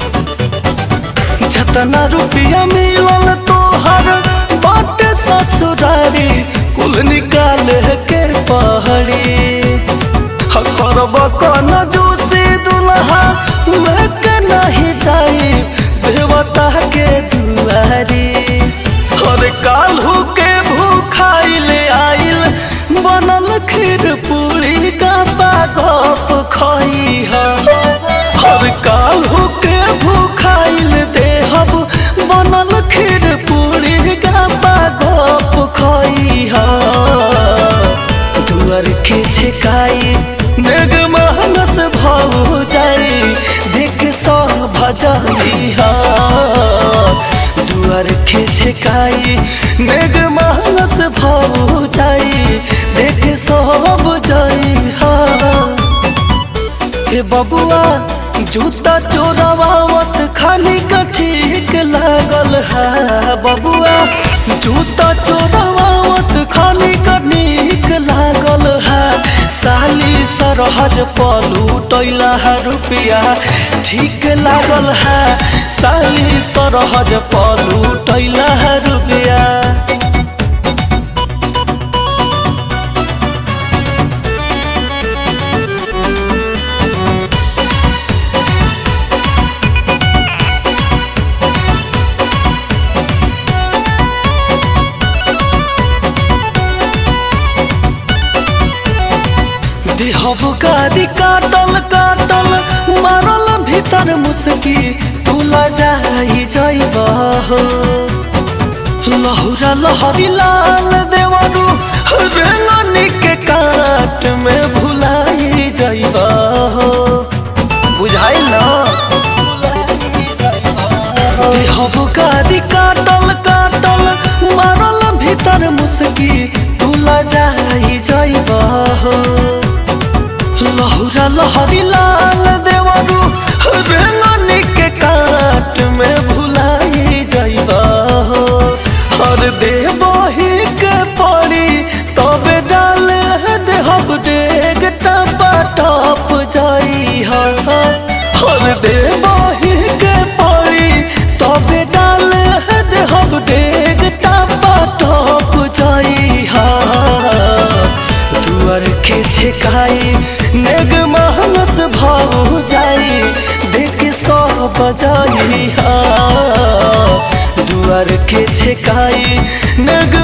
जतना रुपया मिलल तोहर बाट ससुरारी कुल निकाले के पहरी करब कौन जोशी दुल्हा लेके नहीं जाई देवता के दुआरी हर काल्हू के भूखाइल आइल बनल खीर पूरी का गप खई हर काल्हू के भूखाइल देहब बनल खीर पूरी का गप खई दुआर के छेकाई नेग महनस भाव जाई देख सौ भजाई हा दुआर के छेकाई नेग महनस भाव जाई देख सब जाई हा हे बबुआ जूता चोरवावत खाली का ठीक लागल है बबुआ जूता चोरवावत खाली का नीक लागल है साली सरहज पलू टैला है रुपया ठीक लागल है साली सरहज पलू टैला है रुपया देहब गाड़ी काटल काटल मारल भीतर मुसकी तुला जाई जाइब हो लहुरा लहरी लाल देवरू रेंगनी के काट में भुलाई जाइब हो बुझाइल ना देहब गाड़ी काटल काटल मारल भीतर मुसकी तुला जाई जाइब हो लहुरा लहरी लाल देवरू रेंगनी के काट में भुलाई जाइब हो हर देवही के पड़ी तबे डाल देहब डेग टपा टप जाई हर देवही के पड़ी तबे डाल देहब डेग टपा टप जाई दुआर के छेकाई नेग महनस भाव जाई देख सौ बजाई हा दुआर के छेकाई नेग